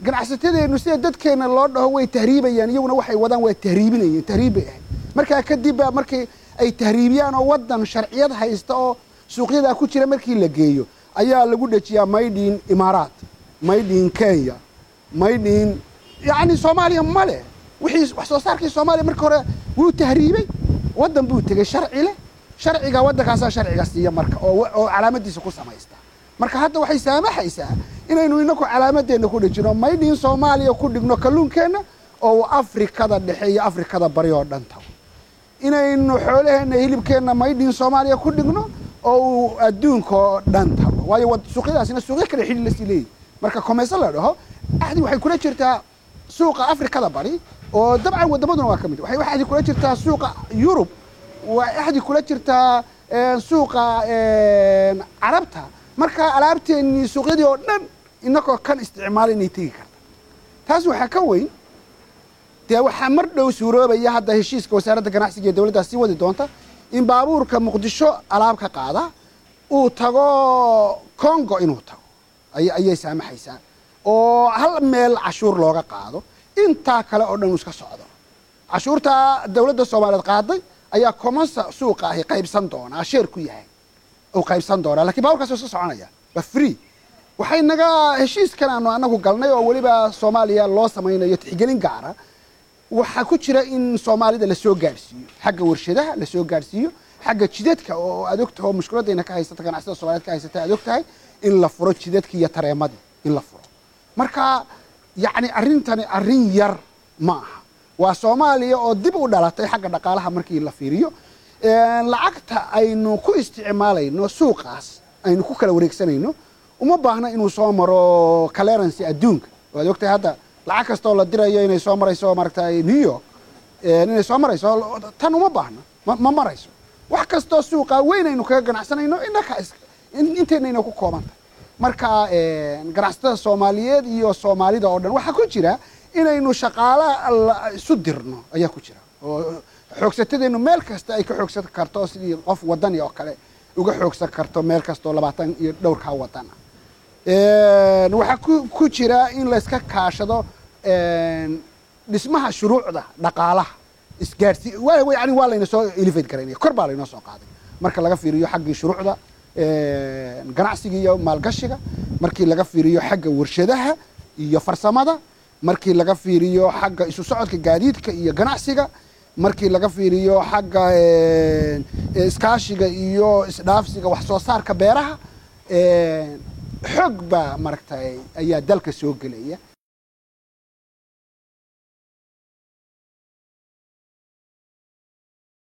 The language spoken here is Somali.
ganacsatadeennu sida dadkeenna loo dhaho way tahriibayaan iyaguna waxay wadaan waa tahriibinayeen tahriib bay ahayd markaa kadib baa markii ay tahriibiyaan oo waddan sharciyad haysta oo suuqyadaa ku jira markii la geeyo ayaa lagu dhejiyaa maydhin imaaraat maydhin kenya maydhin yacni soomaaliya ma leh wixii wax soo saarkii soomaaliya marka hore wuu tahriibay waddan buu tegey sharci leh sharciga waddankaasaa sharciga siiya marka oo oo calaamadiisa ku samaysta marka hadda waxay saamaxaysaa inaynu inaku calaamadeenna ku dhejino maydhin soomaaliya ku dhigno kalluunkeenna oo afrikada dhexe iyo afrikada bari oo dhan tago inaynu xoolaheenna hilibkeenna maydhin soomaaliya ku dhigno oo uu adduunka oo dhan tago waayo suuqyadaasina suuqyo kale xidhi lasii leeyihi marka komayso la dhaho axdi waxay kula jirtaa suuqa afrikada bari oo dabcan waddamaduna waa ka mid waxay axdi kula jirtaa suuqa yurub waa axdi kula jirtaa suuqa carabta marka alaabteennii suuqyadii oo dhan inagoo kan isticmaala inay tegi karta taas waxaa ka weyn dee waxaa mar dhow suuroobaya hadda heshiiska wasaaradda ganacsiga ee dowladdaas sii wadi doonta in baabuurka muqdisho alaab ka qaada uu tago congo inuu tago ayay saamaxaysaa oo hal meel cashuur looga qaado intaa kale oo dhan uu iska socdo cashuurtaa dowladda soomaaliyeed qaaday ayaa komansa suuqa ahi qaybsan doonaa sheer ku yahay uu qaybsan doonaa lakiin baaburkaas waa iska soconaya waa free waxay naga heshiiskan aanu anagu galnay oo weliba soomaaliya loo samaynayo tixgelin gaara waxaa ku jira in soomaalida lasoo gaadhsiiyo xagga warshadaha lasoo gaadhsiiyo xagga jidadka oo aad ogtaho mushkiladayna ka haysata ganacsada soomaliyeed ka haysata aad og tahay in la furo jidadkii iyo tareemadii in la furo marka yacni arrintani arrin yar ma aha waa soomaaliya oo dib u dhalatay xagga dhaqaalaha markii la fiiriyo lacagta aynu ku isticmaalayno suuqaas aynu ku kala wareegsanayno uma baahna inuu soo maro clearancy adduunka waad ogtahay hadda lacag kastoo la dirayo inay soo marayso maaragtay new york inay soo marayso tan uma baahna ma marayso wax kastoo suuqa weyn aynu kaga ganacsanayno inaka inteynayna ku koobantahay marka ganacsatada soomaaliyeed iyo soomaalida oo dhan waxaa ku jira inaynu shaqaala isu dirno ayaa ku jira oo xoogsatadeenu meel kasta ay ka xoogsan karto sidii qof wadani oo kale uga xoogsan karto meel kastoo labaatan iyo dhowrkaa wadan ah waxaa ku jira in layska kaashado dhismaha shuruucda dhaqaalaha isgaarsi yani waa layna soo elevate garaynaya kor baa laynoo soo qaaday marka laga fiiriyo xaggii shuruucda ganacsiga iyo maalgashiga markii laga fiiriyo xagga warshadaha iyo farsamada markii laga fiiriyo xagga isu socodka gaadiidka iyo ganacsiga markii laga fiiriyo xagga iskaashiga iyo isdhaafsiga wax soo saarka beeraha xoog baa maaragtay ayaa dalka soo gelaya